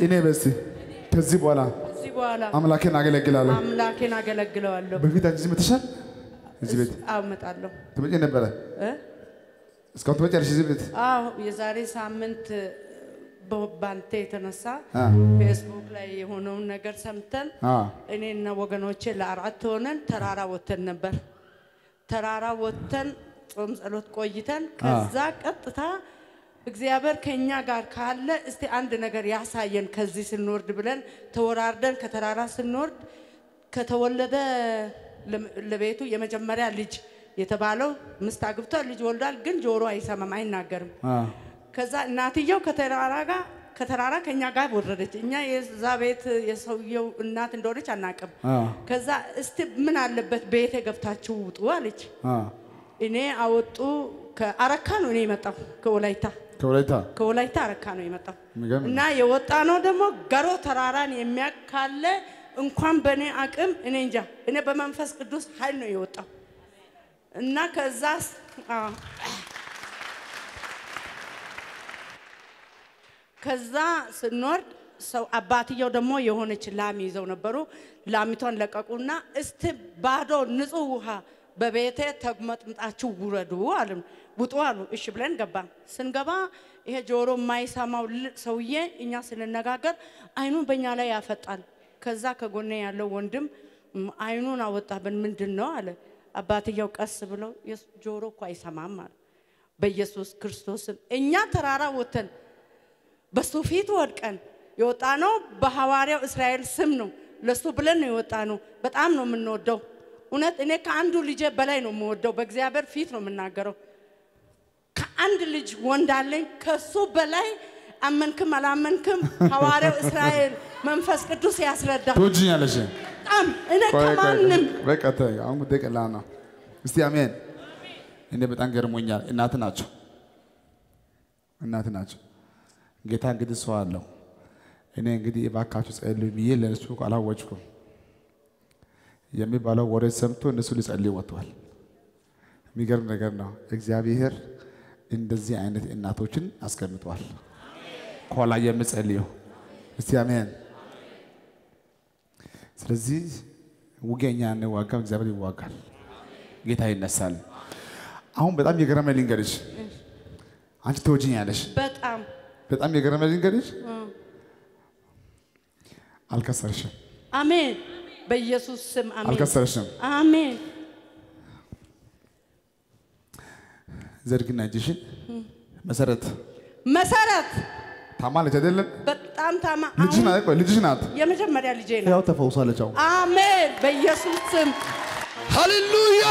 እኔ በስቲ ከዚህ በኋላ ከዚህ በኋላ አምላኬን አገለግላለሁ። አምላኬን አገለግለዋለሁ። በፊት አንቺ እዚህ መተሻል እዚህ ቤት አመጣለሁ ትመጪ ነበረ እ? እስካሁን ትመጪያለሽ እዚህ ቤት አዎ የዛሬ ሳምንት በ- ባንተ የተነሳ አ ፌስቡክ ላይ የሆነውን ነገር ሰምተን አ እኔና ወገኖቼ ለአራት ሆነን ተራራ ወጥተን ነበር። ተራራ ወጥተን ጾም ጸሎት ቆይተን ከዛ ቀጥታ እግዚአብሔር ከኛ ጋር ካለ እስቲ አንድ ነገር ያሳየን ከዚህ ስንወርድ ብለን ተወራርደን ከተራራ ስንወርድ ከተወለደ ለ- ለቤቱ የመጀመሪያ ልጅ የተባለው ምስት አግብቷል፣ ልጅ ወልዷል፣ ግን ጆሮ አይሰማም፣ አይናገርም። አ ከዛ እናትየው ከተራራ ጋር ከተራራ ከኛ ጋር ወረደች። እኛ የዛ ቤት የሰውየው እናት እንደሆነች አናቅም። አ ከዛ እስቲ ምን አለበት ቤቴ ገብታችሁ ውጡ አለች። አ እኔ አወጡ ከአረካ ነው እኔ የመጣው ከወላይታ ከወላይታ ከወላይታ አረካ ነው የመጣው የሚገርም እና የወጣ ነው ደግሞ ገሮ ተራራን የሚያውቅ ካለ እንኳን በእኔ አቅም እኔ እንጃ እኔ በመንፈስ ቅዱስ ኃይል ነው የወጣው እና ከዛ አዎ። ከዛ ስንወርድ ሰው አባትየው ደግሞ የሆነች ላም ይዘው ነበሩ። ላሚቷን ለቀቁና እስቲ ባዶ ንጹህ ውሃ በቤቴ ተመጥምጣችሁ ውረዱ አሉ። ውጡ አሉ። እሺ ብለን ገባን። ስንገባ ይሄ ጆሮ የማይሰማው ል- ሰውዬ እኛ ስንነጋገር አይኑን በእኛ ላይ ያፈጣል። ከዛ ከጎኔ ያለው ወንድም "ም፣ አይኑን አወጣብን ምንድን ነው አለ። አባትየው ቀስ ብለው "የስ- ጆሮ እኮ አይሰማም አለ። በኢየሱስ ክርስቶስም እኛ ተራራ ወተን በሱ ፊት ወድቀን የወጣ ነው። በሐዋርያው እስራኤል ስም ነው። ለሱ ብለን ነው የወጣ ነው። በጣም ነው የምንወደው። እውነት እኔ ከአንዱ ልጄ በላይ ነው የምወደው። በእግዚአብሔር ፊት ነው የምናገረው። ከአንድ ልጅ ወንድ አለኝ። ከሱ በላይ አመንክም አላመንክም ሐዋርያው እስራኤል መንፈስ ቅዱስ ያስረዳል። ትወጂኛለሽ። በጣም እኔ ቆይ ቆይ ከማንም በቃ ተይ፣ አሁን ጉዳይ ቀላል ነው። እስቲ አሜን። እኔ በጣም ገርሞኛል። እናት ናቸው፣ እናት ናቸው። ጌታ እንግዲህ ሰው አለው። እኔ እንግዲህ እባካችሁ ጸልዩ ብዬ ለእነሱ አላወጭኩም። የሚባለው ወሬ ሰምቶ እነሱ ሊጸልዩ ወጥተዋል። የሚገርም ነገር ነው። እግዚአብሔር እንደዚህ አይነት እናቶችን አስቀምጧል። ከኋላ የምጸልዩ እስቲ አሜን። ስለዚህ ውጊያ እኛ አንዋጋም፣ እግዚአብሔር ይዋጋል። ጌታ ይነሳል። አሁን በጣም የገረመ ልንገርሽ፣ አንቺ ትወጂኛለሽ። በጣም በጣም የገረመ ልንገርሽ፣ አልከሰርሽም፣ አሜን። በኢየሱስ ስም አሜን። አልከሰርሽም። አሜን። ዘርግና እጅሽን መሰረት መሰረት ታማለች አይደለም? በጣም ታማ ልጅሽ አሁን ናት። ቆይ ልጅሽ ናት። የመጀመሪያ ልጄ ነው። ያው ተፈውሳለች። አሁን አሜን። በኢየሱስ ስም ሃሌሉያ።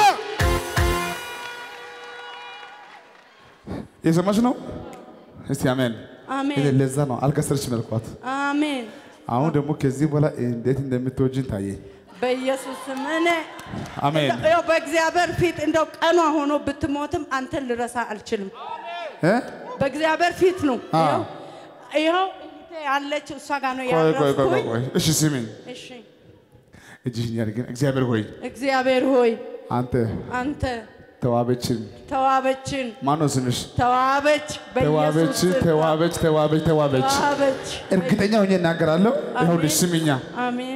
የሰማሽ ነው? እስቲ አሜን። አሜን። እኔ ለዛ ነው አልከሰርሽም ያልኳት። አሜን። አሁን ደግሞ ከዚህ በኋላ እንዴት እንደምትወጂን ታየ። በኢየሱስ ስም እኔ አሜን ያው በእግዚአብሔር ፊት እንደው ቀኗ ሆኖ ብትሞትም አንተን ልረሳ አልችልም። እ? በእግዚአብሔር ፊት ነው። አ። ይኸው ይኸው እህቴ ያለች እሷ ጋር ነው ቆይ ቆይ ቆይ ቆይ ያረፍኩኝ። ቆይ። እሺ ስሚኝ፣ እሺ እጅሽን ያድርግን። እግዚአብሔር ሆይ እግዚአብሔር ሆይ አንተ አንተ ተዋበችን። ተዋበችን ማነው ስምሽ? ተዋበች በኢየሱስ ተዋበች ስም ተዋበች ተዋበች ተዋበች። ተዋበች እርግጠኛ ሆኜ እናገራለሁ። ይኸውልሽ ስሚኛ፣ አሜን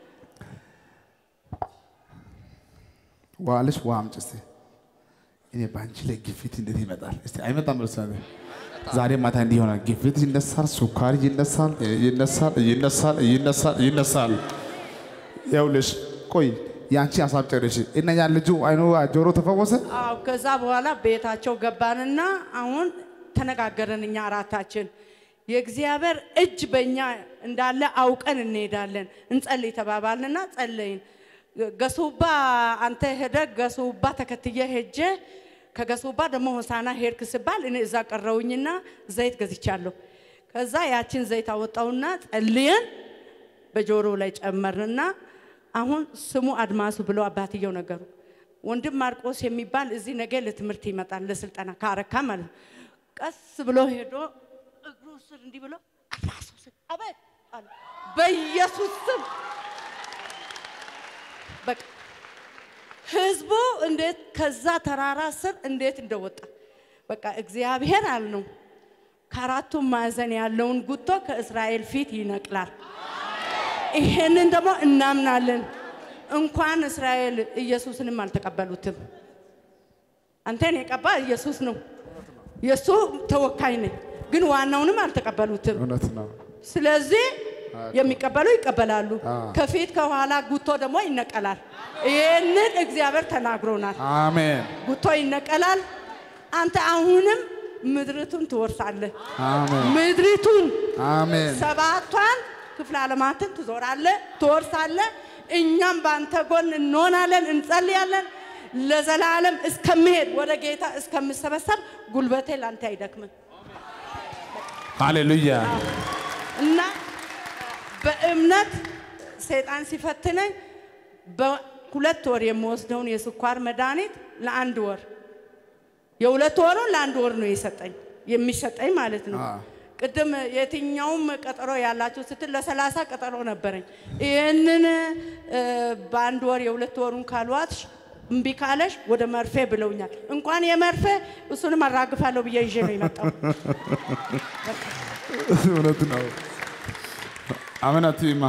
ውሃ አለሽ? ውሃ አምጪ እስቲ። እኔ በአንቺ ላይ ግፊት እንዴት ይመጣል? እስቲ አይመጣም? መልስ ዛሬ ማታ እንዲህ ይሆናል። ግፊት ይነሳል፣ ሱካር ይነሳል፣ ይነሳል፣ ይነሳል፣ ይነሳል፣ ይነሳል። ይኸውልሽ ቆይ የአንቺ ሀሳብ ጨርሽ እና ያ ልጁ አይኑ ጆሮ ተፈወሰ። አዎ ከዛ በኋላ ቤታቸው ገባንና አሁን ተነጋገርን እኛ አራታችን የእግዚአብሔር እጅ በእኛ እንዳለ አውቀን እንሄዳለን እንጸልይ ተባባልንና ጸለይን ገሱባ አንተ ሄደ ገሱባ ተከትዬ ሄጄ ከገሱባ ደግሞ ሆሳና ሄድክ ስባል እኔ እዛ ቀረውኝና ዘይት ገዝቻለሁ ከዛ ያችን ዘይት አወጣውና ጸልየን በጆሮ ላይ ጨመርንና አሁን ስሙ አድማሱ ብለው አባትየው ነገሩ። ወንድም ማርቆስ የሚባል እዚህ ነገ ለትምህርት ይመጣል ለስልጠና ከአረካ ማለት ነው። ቀስ ብሎ ሄዶ እግሩ ስር እንዲህ ብሎ አድማሱ ስል አቤት አለ። በኢየሱስ ስም በቃ ህዝቡ እንዴት ከዛ ተራራ ስር እንዴት እንደወጣ በቃ እግዚአብሔር አልነው። ከአራቱም ማዕዘን ያለውን ጉቶ ከእስራኤል ፊት ይነቅላል። ይሄንን ደግሞ እናምናለን። እንኳን እስራኤል ኢየሱስንም አልተቀበሉትም። አንተን የቀባ ኢየሱስ ነው። የእሱ ተወካይ ነኝ፣ ግን ዋናውንም አልተቀበሉትም። እውነት ነው። ስለዚህ የሚቀበሉ ይቀበላሉ። አዎ። ከፊት ከኋላ ጉቶ ደግሞ ይነቀላል። ይህንን እግዚአብሔር ተናግሮናል። አሜን ጉቶ ይነቀላል። አንተ አሁንም ምድሪቱን ትወርሳለህ። አሜን ምድሪቱን አሜን ሰባቷን ክፍለ ዓለማትን ትዞራለህ፣ ትወርሳለህ። እኛም በአንተ ጎን እንሆናለን፣ እንጸልያለን። ለዘላለም እስከምሄድ ወደ ጌታ እስከምሰበሰብ ጉልበቴ ላንተ አይደክምም ሃሌሉያ እና በእምነት ሰይጣን ሲፈትነኝ በሁለት ወር የምወስደውን የስኳር መድኃኒት ለአንድ ወር የሁለት ወሩን ለአንድ ወር ነው የሰጠኝ የሚሰጠኝ ማለት ነው። አዎ። ቅድም የትኛውም ቀጠሮ ያላችሁ ስትል ለሰላሳ ቀጠሮ ነበረኝ። ይህንን እ፣ በአንድ ወር የሁለት ወሩን ካልዋትሽ እምቢ ካለሽ ወደ መርፌ ብለውኛል። እንኳን የመርፌ እሱንም አራግፋለሁ ብዬ ይዤ ነው የመጣው። እውነት ነው። አሜን አትይማ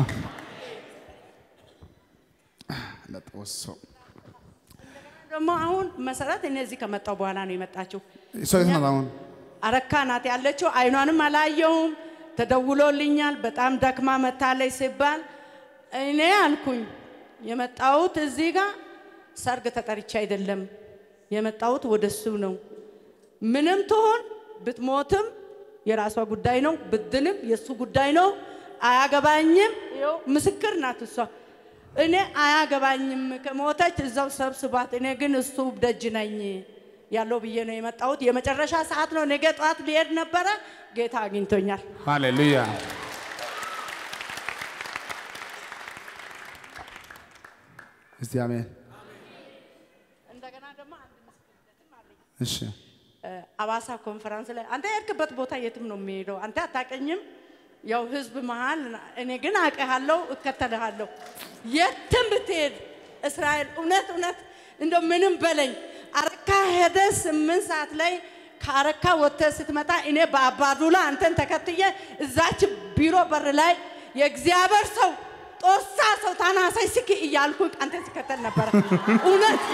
ለጦሶ ደግሞ አሁን መሰረት እኔ እዚህ ከመጣው በኋላ ነው የመጣችው። እሷ የት ናት አሁን? አረካ ናት ያለችው። አይኗንም አላየውም። ተደውሎልኛል። በጣም ደክማ መታለች ሲባል እኔ አልኩኝ የመጣሁት እዚህ ጋር ሰርግ ተጠርቼ አይደለም የመጣሁት ወደ እሱ ነው። ምንም ትሆን ብትሞትም የራሷ ጉዳይ ነው፣ ብድንም የእሱ ጉዳይ ነው። አያገባኝም። ይኸው ምስክር ናት እሷ። እኔ አያገባኝም፣ ከሞተች እዛው ሰብስባት። እኔ ግን እሱ ደጅ ነኝ ያለው ብዬ ነው የመጣሁት። የመጨረሻ ሰዓት ነው። ነገ ጠዋት ሊሄድ ነበረ። ጌታ አግኝቶኛል። ሃሌሉያ እስቲ አሜን። እንደገና ደግሞ አንድ ምስክርነትም አለኝ። እሺ አዋሳ ኮንፈረንስ ላይ አንተ የሄድክበት ቦታ የትም ነው የሚሄደው። አንተ አታቀኝም፣ ያው ህዝብ መሀል፣ እኔ ግን አውቅሃለሁ፣ እከተልሃለሁ። የትም ብትሄድ እስራኤል እውነት እውነት እንደው ምንም በለኝ። አረካ ሄደ ስምንት ሰዓት ላይ ከአረካ ወጥተህ ስትመጣ እኔ በአባዱላ አንተን ተከትዬ እዛች ቢሮ በር ላይ የእግዚአብሔር ሰው ጦሳ ሰው ታናሳይ ስኪ እያልኩ አንተን ስከተል ነበረ። እውነት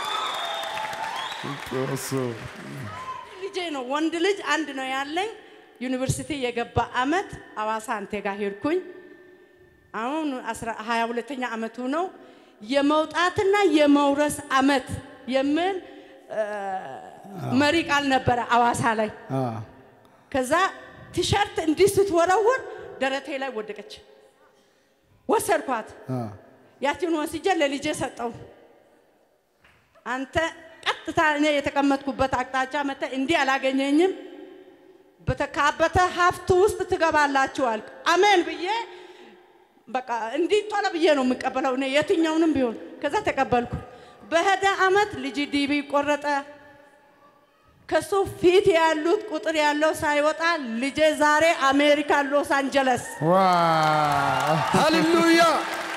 ጦሶ ልጄ ነው ወንድ ልጅ አንድ ነው ያለኝ። ዩኒቨርሲቲ የገባ አመት አዋሳ አንቴ ጋር ሄድኩኝ። አሁን አስራ- ሀያ ሁለተኛ አመቱ ነው። የመውጣትና የመውረስ አመት የሚል እ፣ መሪ ቃል ነበረ አዋሳ ላይ። አ ከዛ ቲሸርት እንዲህ ስትወረውር ደረቴ ላይ ወደቀች። ወሰድኳት። አ ያችን ወስጄ ለልጄ ሰጠው። አንተ ቀጥታ እኔ የተቀመጥኩበት አቅጣጫ መተ እንዲህ አላገኘኝም፣ በተካበተ ሀብት ውስጥ ትገባላችሁ አልክ። አሜን ብዬ በቃ እንዲህ ቶሎ ብዬ ነው የምቀበለው እኔ የትኛውንም ቢሆን። ከዛ ተቀበልኩ። በሄደ አመት ልጅ ዲቢ ቆረጠ። ከሱ ፊት ያሉት ቁጥር ያለው ሳይወጣ ልጄ ዛሬ አሜሪካ ሎስ አንጀለስ ዋ ሃሌሉያ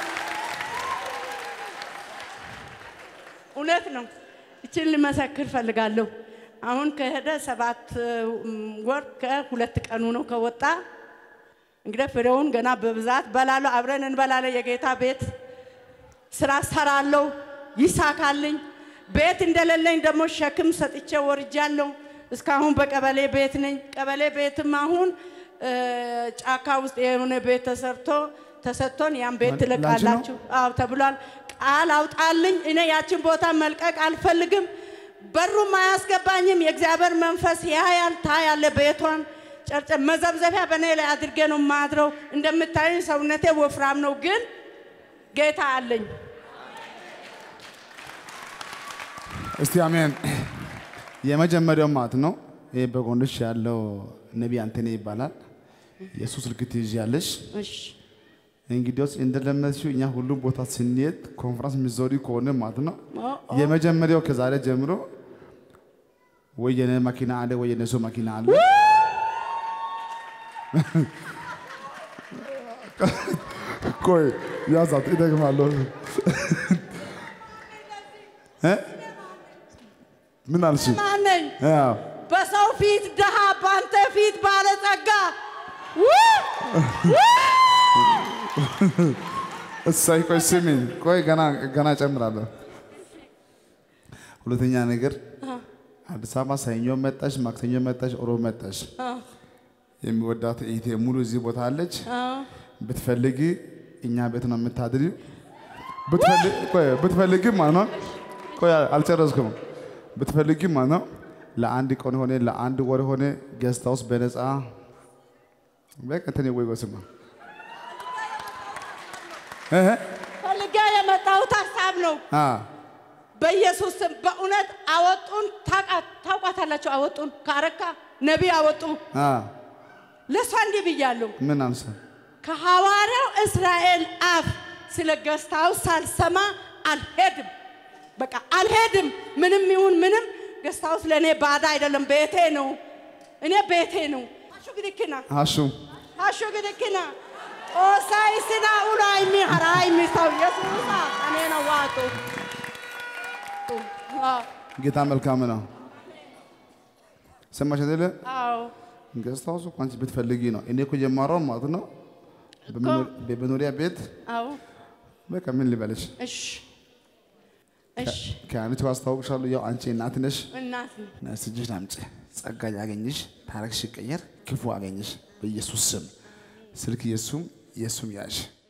እውነት ነው። እችን ልመሰክር ፈልጋለሁ። አሁን ከሄደ ሰባት እም፣ ወር ከሁለት ቀኑ ነው ከወጣ። እንግዲህ ፍሬውን ገና በብዛት በላለሁ፣ አብረን እንበላለን። የጌታ ቤት ስራ ሰራለሁ፣ ይሳካልኝ። ቤት እንደሌለኝ ደግሞ ሸክም ሰጥቼ ወርጃለሁ። እስካሁን በቀበሌ ቤት ነኝ። ቀበሌ ቤትም አሁን እ፣ ጫካ ውስጥ የሆነ ቤት ተሰርቶ ተሰጥቶን ያን ቤት ላንቺ ነው? ትለቃላችሁ አዎ ተብሏል። ቃል አውጣልኝ። እኔ ያችን ቦታ መልቀቅ አልፈልግም። በሩም አያስገባኝም። የእግዚአብሔር መንፈስ ያያል፣ ታያለ። ቤቷን ጨርጨ መዘብዘፊያ በእኔ ላይ አድርጌ ነው ማድረው። እንደምታዩኝ ሰውነቴ ወፍራም ነው፣ ግን ጌታ አለኝ። እስቲ አሜን። የመጀመሪያው ማለት ነው። ይህ በጎንሽ ያለው ነቢይ አንተኔ ይባላል። የእሱ ስልክ ትይዣለሽ። እሺ እንግዲያውስ እንደለመድሽው እኛ ሁሉም ቦታ ስንሄድ ኮንፈረንስ የሚዞሪ ከሆነ ማለት ነው ኦ፣ ኦ፣ የመጀመሪያው ከዛሬ ጀምሮ ወይ የኔ መኪና አለ ወይ የነሱ መኪና አለ። ቆይ ያዛት ይደግማለሁ። እ? ምን አልሽ? ማን ነኝ? አዎ በሰው ፊት ድሃ፣ በአንተ ፊት ባለጸጋ። ውይ! እሳይ ቆይ ስሚኝ፣ ቆይ ገና ገና እጨምራለሁ። ሁለተኛ ነገር አዲስ አበባ ሰኞ መጣሽ፣ ማክሰኞ መጣሽ፣ ሮብ መጣሽ። የሚወዳት እህቴ ሙሉ እዚህ ቦታ አለች። ብትፈልጊ እኛ ቤት ነው የምታድሪው። ብትፈልጊ ቆይ ብትፈልጊ ማለት ነው ቆይ አልጨረስኩም። ብትፈልጊ ማለት ነው ለአንድ ቀን ሆነ ለአንድ ወር ሆነ ጌስት ሃውስ በነፃ በቃ እንትን ወይ ጎስማ እህ ፈልጌ የመጣሁት ሀሳብ ነው። አ በኢየሱስ ስም በእውነት አወጡን። ታውቃ- ታውቋታላችሁ? አወጡን ከአረካ ነቢይ አወጡ። አ ለእሷ እንዲህ ብያለሁ። ምን አንሳ ከሐዋርያው እስራኤል አፍ ስለ ገስታው ሳልሰማ አልሄድም። በቃ አልሄድም። ምንም ይሁን ምንም ገስታውስ ለእኔ ባዳ አይደለም፣ ቤቴ ነው። እኔ ቤቴ ነው። አሹ ግድክና አሹ አሹ ግድክና ኦሳይ ስና ኡላይ ሚ ሀራይ ሚ ሰው ኢየሱሳ እኔ ነው ዋጡ ጌታ መልካም ነው። ሰማሽ አይደለ? አዎ ገስት ሃውስ እኮ አንቺ ብትፈልጊ ነው። እኔ እኮ የማወራው ማለት ነው በመኖ- በመኖሪያ ቤት አዎ በቃ ምን ልበልሽ፣ እሺ እሺ ከአንቺ አስታውቅሻለሁ። ያው አንቺ እናት ነሽ። እናት ነው ነፍስ እጅሽን አምጪ። ጸጋ ያገኝሽ፣ ታሪክሽ ይቀየር፣ ክፉ አገኝሽ በኢየሱስ ስም። ስልክ የሱም የሱም ያዥ